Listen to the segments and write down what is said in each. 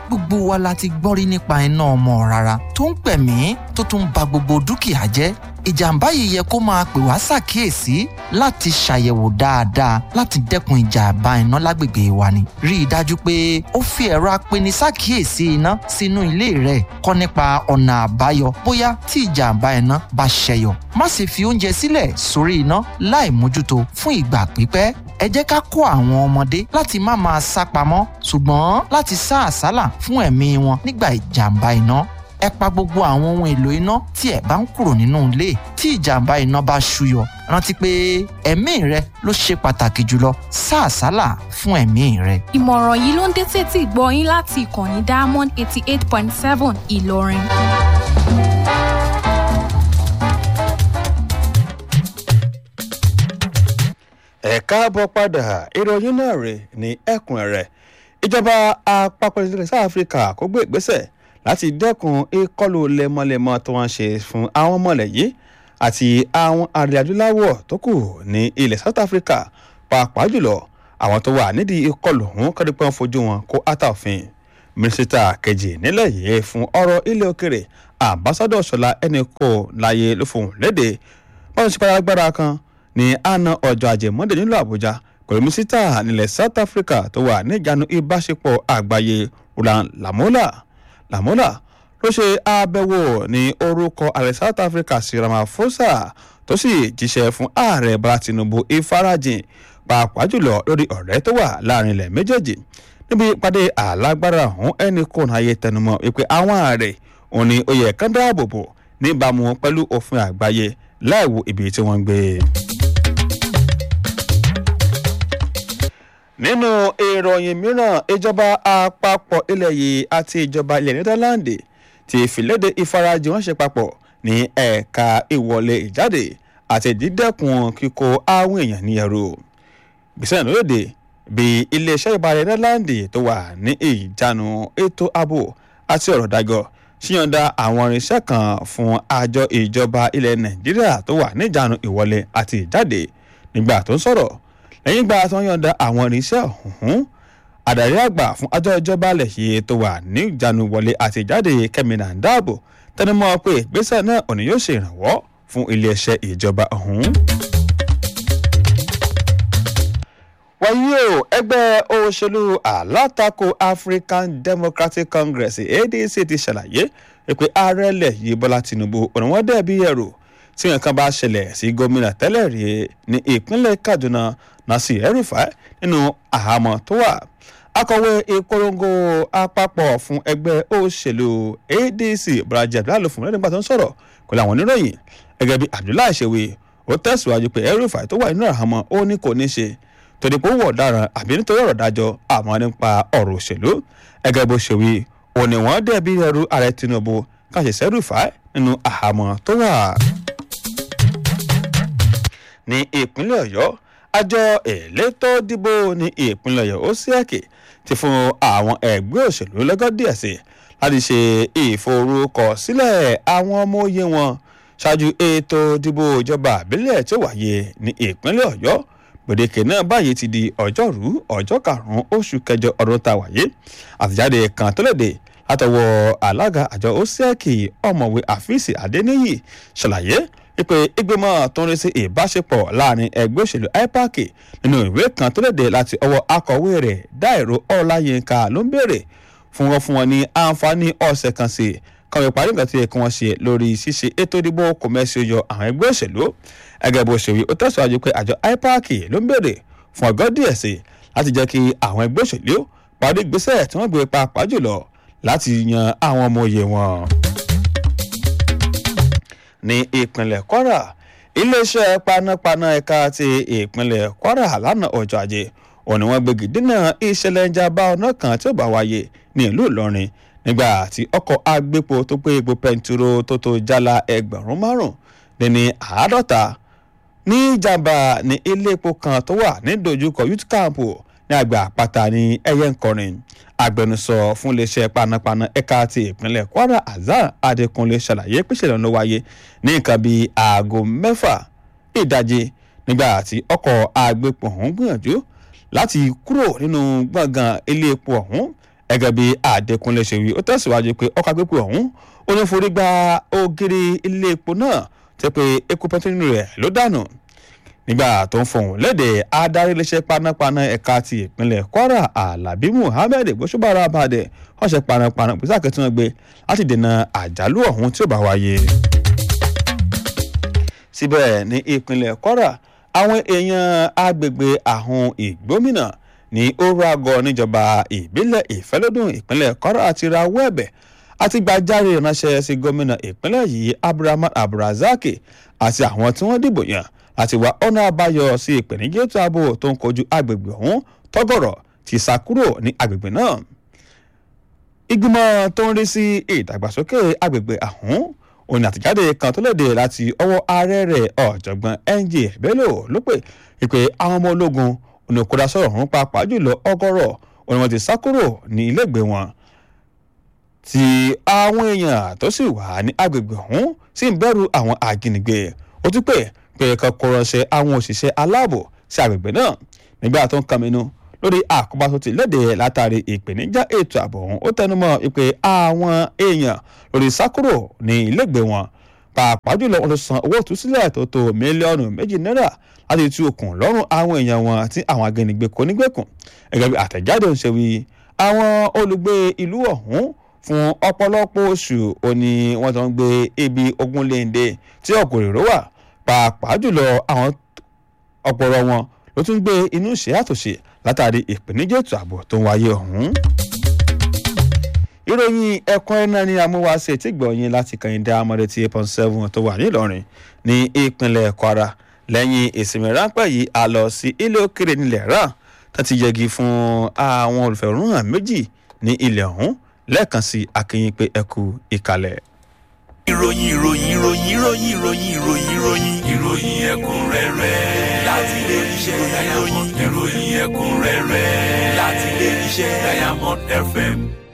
gbogbo wa la ti gbọ́ rí nípa iná ọmọ rárá tó ń pẹ̀mí tó tún ba gbogbo dúkìá jẹ́ ìjàmbá yìí yẹ kó máa pè wá ṣàkíyèsí láti ṣàyẹ̀wò dáadáa láti dẹ́kun ìjàmbá iná lágbègbè wa ni. rí i dájú pé ó fi ẹ̀rọ apeni ṣàkíyèsí iná sínú ilé rẹ̀ kọ́ nípa ọ̀nà àbáyọ bóyá tí ìjàmbá iná bá ṣẹyọ. má sì fi oúnjẹ sílẹ̀ sórí iná láì mójútó fún ìgbà pípẹ́ ẹ jẹ́ ká kó àwọn ọmọdé láti má máa sá pamọ́ ṣùgbọ́n láti sá àsálà fún ẹ̀mí wọn nígbà ìjàmbá iná ẹ pa gbogbo àwọn ohun èlò iná tí ẹ bá ń kúrò nínú ilé tí ìjàmbá iná bá ṣúyọ rántí pé ẹ̀mí rẹ ló ṣe pàtàkì jùlọ sá àsálà fún ẹ̀mí rẹ. ìmọ̀ràn yìí ló ń dé tètè gbọ́ yín láti ìkànnì diamond eighty eight point seven ìlọrin. ẹ káàbọ̀ padà ìròyìn náà rè ní ẹ̀kúnrẹ́rẹ́ ìjọba àpapọ̀ ìdílé south africa kó gbé ìgbésẹ̀ láti dẹ́kun ìkọlù lemọ́lemọ́ tó wọ́n ṣe fún àwọn ọmọlẹ̀ yìí àti àwọn arìnrìn adúláwọ̀ tó kù ní ilẹ̀ south africa pàápàá jùlọ àwọn tó wà nídìí ìkọlù ọ̀hún kọ́ni pé wọ́n fojú wọn kó átà òfin mínísítà kejì nílẹ̀ yìí fún ọ̀rọ̀ ilẹ̀ òkèrè àmbásádọ̀ ṣọlá ẹnì kò láyé ló fohùn léde báwọn ṣe padà agbára kan ní àná ọjọ́ ajé monde nílùú àbújá pẹ̀lú mínísítà nílẹ̀ south africa tó wà níjànú ìbáṣepọ̀ àgbáyé roland lamola lamola ló ṣe àbẹ̀wò ní orúkọ ààrẹ south africa sí ramaphosa tó sì jíṣẹ́ fún ààrẹ bọ́lá tinubu ìfarajìn pàápàá jùlọ lórí ọ̀rẹ́ tó wà láàrin ilẹ̀ méjèèjì níbi ìpàdé alágbára ọ̀hún ẹnì kò náà yẹ tẹnumọ́ wípé àwọn ààrẹ òun ni ó yẹ kán dáàbò bò níbàámu pẹ̀lú òfin àgbáyé láìwo ibi tí wọ́n ń gbé. nínú ìròyìn mìíràn ìjọba àpapọ̀ ilẹ̀ yìí àti ìjọba ilẹ̀ nítàláńdì ti fìlédè ìfarajìn wọn ṣe papọ̀ ní ẹ̀ka ìwọlé ìjáde àti dídẹ́kun kíkó àwọn èèyàn ní ẹrù. gbèsè lóde bí iléeṣẹ́ ìbàdàn nítàláńdì tó wà ní ìjánu ètò ààbò àti ọ̀rọ̀ dájọ́ ṣíyànda àwọn irinṣẹ́ kan fún àjọ ìjọba ilẹ̀ nàìjíríà tó wà níjànú ìwọlé àti ìjáde nígbà tó ń sọ̀rọ̀ lẹ́yìn ìgbà tó ń yọ̀ǹda àwọn irinṣẹ́ ọ̀hún àdàrí àgbà fún àjọ ìjọba alẹ̀ yìí tó wà ní ìjánu wọlé àti ìjáde kẹ́mínà dáàbò tẹnumọ́ pé ìgbésẹ̀ náà òní yóò ṣe ìrànwọ́ fún iléeṣẹ́ ìjọba ọ̀hún. wáyé o ẹgbẹ́ òṣèlú alátakò african democratic congress adc ti ṣàlàyé pé ààrẹ ilẹ̀ yìí bọ́lá tinubu òní wọ́n dẹ̀ bí ẹ̀rù tí nǹkan bá ṣẹlẹ̀ sí gómìnà tẹ́lẹ̀ rí ní ìpínlẹ̀ kaduna nasir el-rufai nínú àhámọ́ tó wà akọ̀wé ìpolongo àpapọ̀ fún ẹgbẹ́ òṣèlú adc bọ́lájí abdullahi fún lẹ́nu nígbà tó ń sọ̀rọ̀ pẹ̀lú àwọn oníròyìn gẹ́gẹ́ bí abdullahi ṣe wí ó tẹ̀síwájú pé el-rufai tó wà nínú àhámọ́ ó ní kò ní ṣe torí pé ó wọ̀ ọ̀daràn àbí nítorí ọ̀rọ̀ dájọ́ àmọ́ nípa ọ̀rọ̀ òṣèlú gẹ́gẹ́ bó ṣe wí òní wọ́n dẹ̀bi ẹrú ààrẹ tinubu káṣẹ̀ṣẹ̀ el-rufai nínú àhámọ́ tó wà ní ìpínlẹ̀ ọ̀yọ́ àjọ elétò dìbò ní ìpínlẹ̀ ọ̀yọ́ osiaki ti fún àwọn ẹgbẹ́ òṣèlú lọ́gọ́ díẹ̀ sí láti ṣe ìforúkọsílẹ̀ àwọn ọmọ òye wọn ṣáájú ètò ìdìbò ìjọba àbílẹ̀ tí ó wáyé ní ìpínlẹ̀ ọ̀yọ́ gbèdéke náà báyìí ti di ọjọ́rú ọjọ́ karùn-ún oṣù kẹjọ ọdún tá a wáyé àtẹ̀jáde kan tó léde látọwọ́ alága àjọ osiaki ọ̀mọ̀wé àfíìsì adéníyì ṣàlàyé wípé ìgbìmọ̀ tó ń rí sí ìbáṣepọ̀ láàrin ẹgbẹ́ òṣèlú ipac nínú ìwé kan tó léde láti ọwọ́ akọ̀wé rẹ̀ dáìró ọláyínká ló ń béèrè fún wọn fún wọn ní àǹfààní ọ̀sẹ̀ kan sí kan ìparí nǹkan tó yẹ kí wọ́n ṣe lórí ṣíṣe ètò ìdìbò kòmẹ́sì yọ àwọn ẹgbẹ́ òṣèlú ẹgẹ́ bó ṣe wí ó tẹ̀síwájú pé àjọ ipac ló ń béèrè fún ọgọ́ díẹ̀ sí láti jẹ́ kí àwọn ẹgbẹ́ òṣèlú parí ìgbésẹ̀ tí wọ́n gbé pàápàá jùlọ láti yan àwọn ọmọ òye wọn ní ìpínlẹ̀ kwara iléeṣẹ́ panápaná ẹ̀ka ti ìpínlẹ̀ kwara lánàá ọjọ́ ajé òní wọn gbégi dínà ìṣẹ̀lẹ̀ ìjàmbá ọ̀nà kan tí ó bá wáyé ní ìlú ìlọrin nígbà tí ọkọ̀ agbépo tó gbé epo pẹntiró tó tó jálá ẹgbẹ̀rún márùn lẹ́ni àádọ́ta ní ìjàmbá ní ilé epo kan tó wà ní dojúkọ youth camp ní àgbà àpáta ní ẹyẹ nkọrin agbẹnusọ fún iléeṣẹ́ panápaná ẹ̀ka ti ìpínlẹ̀ kwara azar adékúnlé ṣàlàyé pèsèlè ọ̀nà wáyé ní nǹkan bíi aago mẹ́fà ìdajì nígbà tí ọkọ̀ agbépo ọ̀hún gbìyànjú láti kúrò nínú gbọ̀ngàn ilé epo ọ̀hún gẹ́gẹ́ bí Adékúnlé ṣe wí ó tẹ̀síwájú pé ọkọ̀ agbépo ọ̀hún ó ní forí gba ògiri ilé epo náà tẹ́ pé epo pẹtrólù rẹ̀ ló dànù nígbà tó ń fohùn léde adarí iléeṣẹ́ panápaná ẹ̀ka ti ìpínlẹ̀ Kwara Alabi Muhammed gbósùbàrà abàdẹ ọ̀sẹ̀ panápaná pèsè àkẹ́tì wọn gbé láti dènà àjálù ọ̀hún tí ó bá wáyé. síbẹ̀ ní ìpínlẹ̀ Kwara àwọn èèyàn agbègbè àhún ìgbómìnà ní oragọ níjọba ìbílẹ̀ ìfẹ́lódùn ìpínlẹ̀ Kwara àti rawọ́ ẹ̀bẹ̀ àti gbàjáre ìránṣẹ́ sí gómìnà ìpínlẹ̀ yìí Abdulrahman Abdulrazak àti àwọn tí wọ́n dìbò yàn láti wá ọ̀nà àbáyọ sí ìpèníjà ètò ààbò tó ń kojú agbègbè ọ̀hún tọ́gọ̀rọ̀ ti sá kúrò ní agbègbè náà. ìgbìmọ̀ tó ń rí sí ìdàgbàsókè agbègbè ọ̀hún òní àtìjáde kan tó léde láti ọwọ́ ààrẹ rẹ̀ ọ̀jọ̀gbọ́n NJ Bello ló pè ìpè àwọn ọmọ ológun òní òkúta sọ̀rọ̀ ọ̀hún pàápàá jùlọ ọgọ́rọ̀ òní wọn ti sá kúrò ní ilégbèé wọn tí àwọn èèyàn tó sì wà ní agbègbè ọ̀hún sì ń bẹ̀rù àwọn ajínigbé ó tún pè pé kan kó ránṣẹ́ àwọn òṣìṣẹ́ aláàbò sí agbègbè náà nígbà tó ń kàmínú lórí àkóbá tó ti léde látàrí ìpèníjà ètò ààbò ọ̀hún ó tẹnumọ́ pé àwọn èèyàn lórí sákúrò ní ilégbèé wọn pàápàá jùlọ wọn ló san owó ìtúsílẹ̀ tó tó mílíọ̀nù méjì náírà láti tú okùn lọ́rùn àwọn èèyàn wọn tí àwọn agbẹnigbé kò ní gbẹ̀kùn gẹ́gẹ́ bí àtẹ̀jáde ń ṣe wí àwọn olùgbé ìlú ọ̀hún fún ọ̀pọ̀lọpọ̀ oṣù òní wọ́n tó ń gbé ibi ogunléndé tí ọ̀gọ̀rẹ̀rọ̀ wà pàápàá jùlọ àwọn ọ̀pọ̀rọ̀ wọn ló tún gbé inú ìṣẹ́ àtòṣe látàrí ìpèníjà ètò ààbò tó ń wáyé ọ̀hún. ìròyìn ẹ̀kọ́ ẹ̀nà ni amúwáṣe tí gbọ̀nyìn láti kàyìndé amọ̀dé tí eight point seven tó wà nílọrin ní ìpínlẹ̀ kwara lẹ́yìn ìsinmi ráńpẹ́ yìí a lọ sí ilé òkèrè nílẹ̀ rà tó ti yẹgi fún àwọn olùfẹ̀hónúhàn méjì ní ilẹ̀ ọ̀hún lẹ́ẹ̀kan sí akínyìn pé ẹkú ìkàlẹ̀ ìròyìn ìròyìn ìròyìn ìròyìn ìròyìn ìròyìn ìròyìn ìròyìn ẹ̀kúnrẹ́rẹ́ láti ilé iṣẹ́ ìròyìn ìròyìn ẹ̀kúnrẹ́rẹ́ láti ilé iṣẹ́ Diamond FM.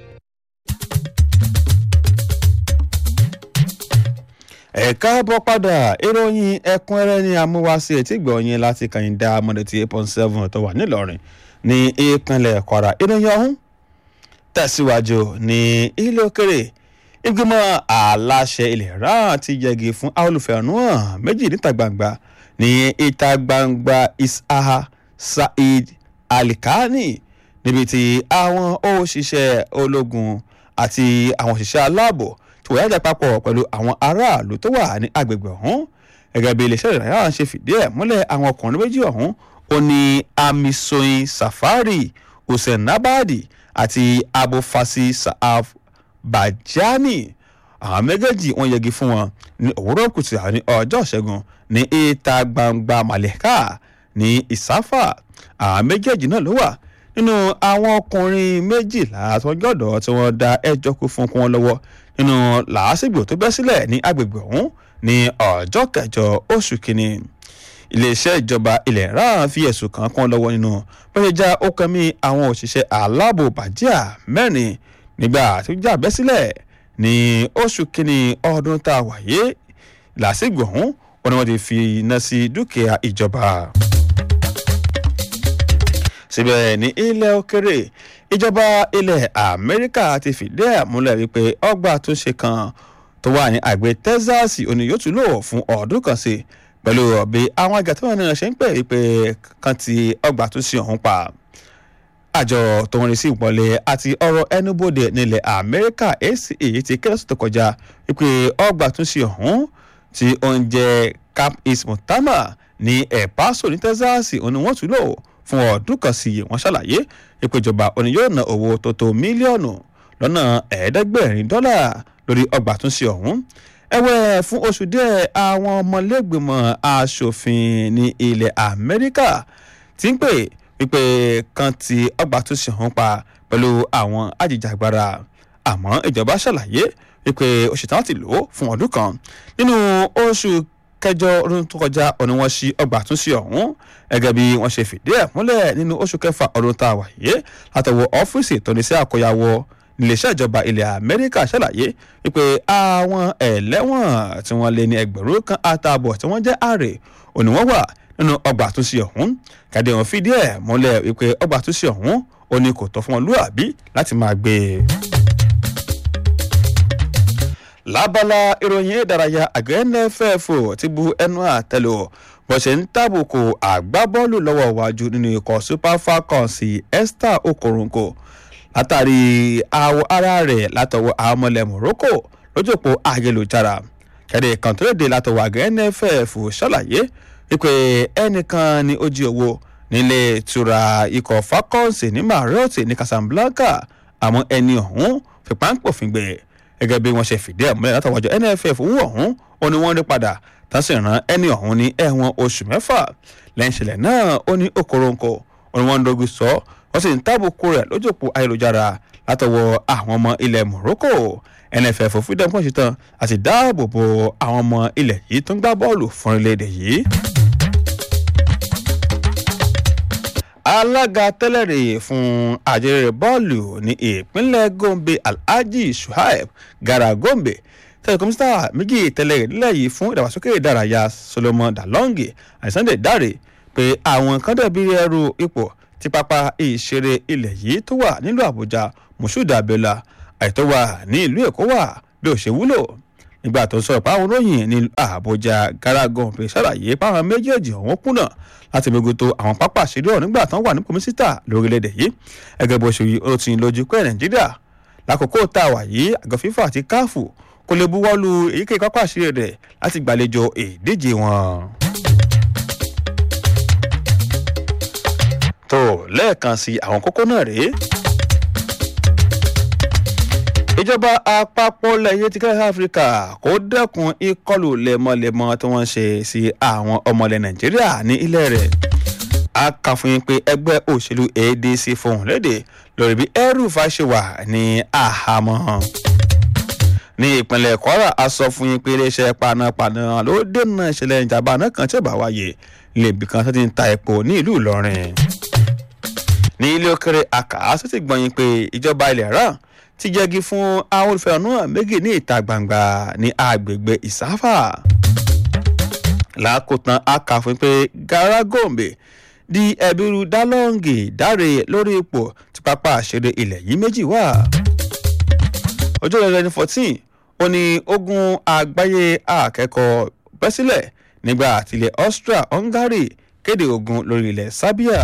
ẹ káàbọ̀ padà ìròyìn ẹ̀kúnrẹ́rẹ́ ní amúwáṣí etí gbọ̀nyìn láti kàyìndà mọ̀dẹ̀tì eight point seven tó wà nílọrin ní ìpínlẹ̀ kwara ìròyìn ọ̀hún tẹ̀síwájú ní ilé òkèrè ìgbìmọ̀ aláṣẹ ilẹ̀ iran ti yẹgi fún olùfẹ̀hónúhàn méjì níta gbangba ní ìta gbangba isaha saheed alikani níbi tí àwọn òṣìṣẹ́ ológun àti àwọn òṣìṣẹ́ aláàbò tí wọ́n yájà papọ̀ pẹ̀lú àwọn aráàlú tó wà ní agbègbè ọ̀hún gẹ́gẹ́ bí iléeṣẹ́ ìrìnàjò ṣe fìdí ẹ̀ múlẹ̀ àwọn ọkùnrin méjì ọ̀hún ó ní amisoyin safari hussein nabadi àti abofasi saaf bajani àwọn méjèèjì wọ́n yẹgi fún wọn ní òwúrọ̀ kùtù ní ọjọ́ ìṣẹ́gun ní ìta gbangba malika ní ìsáfà àwọn méjèèjì náà ló wà nínú àwọn ọkùnrin méjìlá tó jọ̀dọ̀ tí wọ́n dá ẹjọ́ kú fún kún wọn lọ́wọ́ nínú làásìgbò tó bẹ́ sílẹ̀ ní agbègbè ọ̀hún ní ọjọ́ kẹjọ oṣù kínní iléeṣẹ́ ìjọba ilẹ̀ iran fi ẹ̀sùn kan kún lọ́wọ́ nínú bọ́sẹ̀ já ó kẹ́mí àwọn òṣìṣẹ́ aláàbò bàjíà mẹ́rin nígbà tó jà bẹ́ sílẹ̀ ní oṣù kínní ọdún tá a wáyé làásìgbò ọ̀hún wọn ni wọ́n ti fi iná sí dúkìá ìjọba síbẹ̀ ní ilẹ̀ òkèrè ìjọba ilẹ̀ amẹ́ríkà ti fìdí ẹ̀ múlẹ̀ wípé ọgbà àtúnṣe kan tó wà ní àgbẹ̀ texas òní yóò tún lò fún ọdún kan sí pẹ̀lú ọ̀bẹ àwọn àgàtọ́ náà ṣe ń pè wípé kan ti ọgbà àtúnṣe ọ̀hún pa àjọ tó ń rí sí ìpọ́nlé àti ọ̀rọ̀ ẹnubodè nílẹ̀ amẹ́ríkà aca ti kérésì tó kọjá wípé ọgbà àtúnṣe ọ̀hún tí oúnjẹ camp east mutama ní El Paso ní texas òní wọ́n tún lò fún ọdún kan sí wọ́n ṣàlàyé ìpèjọba òní yóò ná owó tó tó mílíọ̀nù lọ́nà ẹ̀ẹ́dẹ́gbẹ̀rin dọ́là lórí ọgbà àtúnṣe ọ̀hún ẹ̀wẹ̀ fún oṣù díẹ̀ àwọn ọmọlẹ́gbìmọ̀ asòfin ní ilẹ̀ amẹ́ríkà ti ń pè wípé kan ti ọgbà àtúnṣe ọ̀hún pa pẹ̀lú àwọn ajìjàgbara àmọ́ ìjọba ṣàlàyé wípé oṣù táwọn ti lò ó fún ọdún kan nínú oṣù kẹjọ ọdún tó kọjá ọ̀nà wọn sí ọgbà àtúnṣe ọ̀hún gẹ́gẹ́ bí wọ́n ṣe fìdí ẹ̀ múlẹ̀ nínú oṣù kẹfà ọdún tá a wà yé látọwọ́ ọ́fíìsì ìtọ́nisẹ́ àkọyàwó níléeṣẹ́ ìjọba ilẹ̀ amẹ́ríkà ṣàlàyé wípé àwọn ẹlẹ́wọ̀n tí wọ́n lé ní ẹgbẹ̀rún kan àtààbọ̀ tí wọ́n jẹ́ àrè òní wọ́n wà nínú ọgbà àtúnṣe ọ̀hún kàdé wọn fìdí ẹ̀ múlẹ̀ wípé ọgbà àtúnṣe ọ̀hún ó ní kò tọ́ fún wọn lúàbí láti máa gbé e lábala ìròyìn ìdárayá àgbẹ̀ nff ti bu ẹnu àtẹlù bó ṣe ń tàbùkù àgbábọ́ọ̀lù lọ́wọ́ iwájú nínú ikọ̀ super falcons esther okoronko látàrí àwọ̀ ara rẹ̀ látọwọ́ àwọn ọmọlẹ̀ morocco lójúpọ̀ ayélujára kẹ́rẹ́ kan tó léde látọwọ́ àgbẹ̀ nff ṣàlàyé wípé ẹnìkan ní ó jí owó nílé ìtura ikọ̀ falcons ní marriott ní casablanca àmọ́ ẹni ọ̀hún fipá ń pòfin gbé gẹ́gẹ́ bí wọ́n ṣe fìdí ẹ̀ múlẹ̀ látọwọ́jọ nff owó ọ̀hún ó ní wọ́n rí padà tán sì rán ẹni ọ̀hún ní ẹ̀wọ̀n oṣù mẹ́fà lẹ́yìn ìṣẹ̀lẹ̀ náà ó ní okòrónkò ó ní wọ́n ń dogun sọ wọ́n sì ń tábùkù rẹ̀ lójúpò ayélujára látọwọ́ àwọn ọmọ ilẹ̀ morocco nff freedom kan ṣetán àti dáàbò bo àwọn ọmọ ilẹ̀ yìí tó ń gbá bọ́ọ̀lù fún orílẹ̀-èdè yìí. alága tẹ́lẹ̀rè fún àjẹrẹ bọ́ọ̀lù ní ìpínlẹ̀ gombe alhaji shuaib gara gombe tẹ̀lé kọ́mísítà méjì tẹ́lẹ̀ nílẹ̀ yìí fún ìdàgbàsókè ìdárayá solomon dalongi àìsàndé dáre pé àwọn kan dẹ̀bi ẹrù ipò tí pápá ìṣeré ilẹ̀ yìí tó wà nílùú àbújá moshood abiola àìtó wà ní ìlú èkó wà bí ó ṣe wúlò nígbà tó ń sọ̀rọ̀ páwọn olóyìn ní àbújá gara gombe ṣàlàyé páwọn méjèèjì ọ̀hún kùnà láti mogoto àwọn pápá àṣírí ọ̀hún nígbà tán wà ní kọmísítà lórílẹ̀‐èdè yìí ẹgẹ́ bó ṣe yí ó ti ń lójú pé nàìjíríà lákòókò tá a wà yìí àgọ́ fífà àti káàfù kò lè buwọ́lu èyíkéyìí pápá àṣírí rẹ̀ láti gbàlejò ìdíje wọn. tó lẹ́ẹ̀kan sí àwọn kókó náà rèé ìjọba àpapọ̀ lẹ́yìn ti kẹ́hìn áfíríkà kó dẹ́kun ìkọlù lẹ́mọ́lẹ́mọ́ tí wọ́n ṣe sí àwọn ọmọlẹ̀ nàìjíríà ní ilẹ̀ rẹ̀ a kà fún yín pé ẹgbẹ́ òṣèlú adc fohùn léde lórí bí ẹrùfà ṣe wà ní àhámọ́ ní ìpínlẹ̀ kwara a sọ fún yín pé iléeṣẹ́ panápaná ló dènà ìṣẹ̀lẹ̀ ìjàmbá náà kan tí ò bá wáyé lèbi kan tó ti ń ta epo ní ìlú ìlọrin ní ilé òkèrè àkà tó ti gbọ̀nyìn pé ìjọba ilẹ̀ rán ti jẹ́gi fún àwọn olùfẹ̀hónú méjì ní ìta gbangba ní agbègbè ìsáfà. lákòótán a kà fún pé gara gombe di ẹ̀bírú dálọ́ǹgì dáre lórí ipò tí pápá àṣẹrẹ ilẹ̀ yìí méjì wà. ọjọ́ rẹ̀ ní fourteen ó ní ogun àgbáyé akẹ́kọ̀ọ́ bẹ́ sílẹ̀ nígbà tilẹ̀ austria hungary kéde ogun lórí ilẹ̀ serbia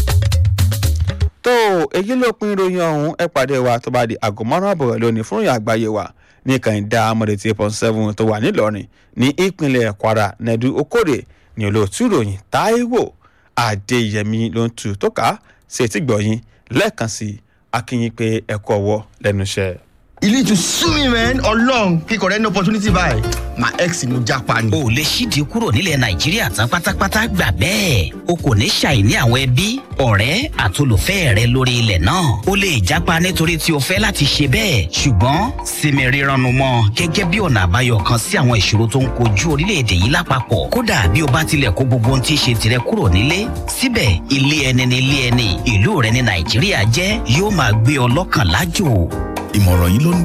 tó èyí ló pin ìròyìn ọ̀hún ẹ pàdé wa tó bá di aago márùn àbọ̀rẹ̀ lónìí fún ìròyìn àgbáyé wa ní kànìdá amọ̀dé tí point seven tó wà nílọrin ní ìpínlẹ̀ kwara nẹ́dú okòrè ní olóòtú ìròyìn táíwò adéyẹmí ló ń tu tó ká sí etí gbọ̀yìn lẹ́ẹ̀kan sí akínyìn pé ẹ̀kọ́ ọwọ́ lẹ́nu iṣẹ́. you need to sue me man ọlọrun kíkọ rẹ ní opportunity báyìí my ex ni mo japa ni. o lè ṣíde kúrò nílẹ̀ nàìjíríà tán pátápátá gbà bẹ́ẹ̀ o kò ní ṣàìní àwọn ẹbí ọ̀rẹ́ àtolùfẹ́ rẹ lórí ilẹ̀ náà o lè jápa nítorí tí o fẹ́ láti ṣe bẹ́ẹ̀ ṣùgbọ́n sinmi rírannu mọ́ gẹ́gẹ́ bí ọ̀nà àbáyọ kan sí àwọn ìṣòro tó ń kojú orílẹ̀-èdè yìí lápapọ̀ kódà bí o bá tilẹ̀ kó gbogbo ohun tí í ṣe tirẹ̀ kúrò nílé síbẹ̀ ilé ẹni ní ilé ẹni ìlú rẹ ní nàìjíríà jẹ́ yóò máa gbé ọ lọ́kàn lájò ìmọ̀ràn yìí ló ń